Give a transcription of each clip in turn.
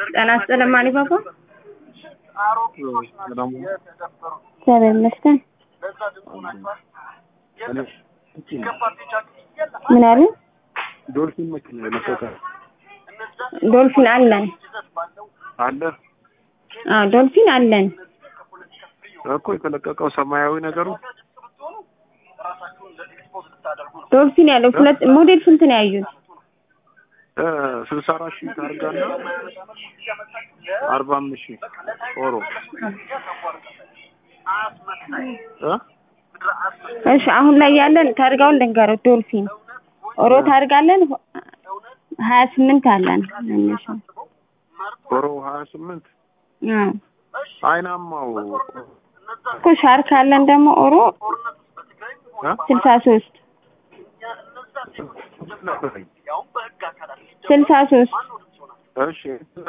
ጤና ይስጥልን ማን ይባባ? ሰላም እግዚአብሔር ይመስገን። ምን አሉ? ዶልፊን መኪና ለመሰጠ ዶልፊን አለን። አለ አዎ ዶልፊን አለን። እኮ የተለቀቀው ሰማያዊ ነገሩ ዶልፊን ያለው ሁለት ሞዴል ስንት ነው ያዩት? ስልሳ አራት ሺህ ታርጋና አርባ አምስት ሺህ ኦሮ እ እሺ አሁን ላይ ያለን ታርጋውን ልንገረው። ዶልፊን ኦሮ ታርጋለን ሀያ ስምንት አለን መነሻ ኦሮ ሀያ ስምንት አዎ አይናማው እኮ ሻርክ አለን ደግሞ ኦሮ እ ስልሳ ሶስት ነበረኝ ስልሳ ሶስት እሺ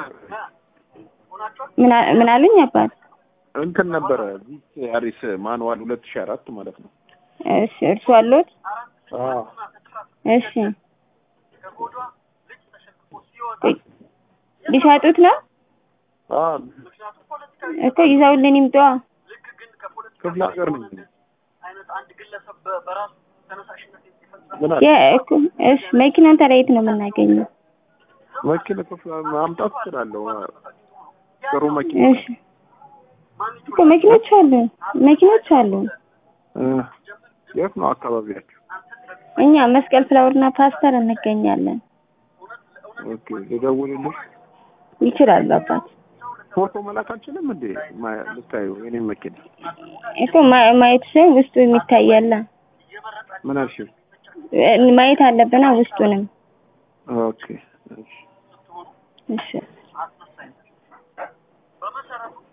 ምን አ- ምን አሉኝ አባት? እንትን ነበረ ቪት አሪስ ማንዋል ሁለት ሺህ አራት ማለት ነው እሺ እርሱ አሉት? አዎ እሺ ቆይ፣ ሊሸጡት ነው አዎ እኮ ይዘውልን ይምጡ። ክፍለ ሀገር ነኝ ምን አለ የ- እኮ እሺ መኪናውን ታዲያ የት ነው የምናገኘው? መኪና ክፍለ ማምጣት እችላለሁ ጥሩ መኪና እሺ እኮ መኪኖች አሉ መኪኖች አሉ። እ የት ነው አካባቢያችሁ እኛ መስቀል ፍላወርና ፓስተር እንገኛለን። ኦኬ ልደውልልሽ ይችላሉ አባት ፎቶ መላክ አልችልም እንዴ ማ- ልታዩ የኔን መኪና እኮ ማ- ማየት ሳይሆን ውስጡ የሚታያለ ምን አልሽኝ ማየት አለብና ውስጡንም ኦኬ እሺ እሺ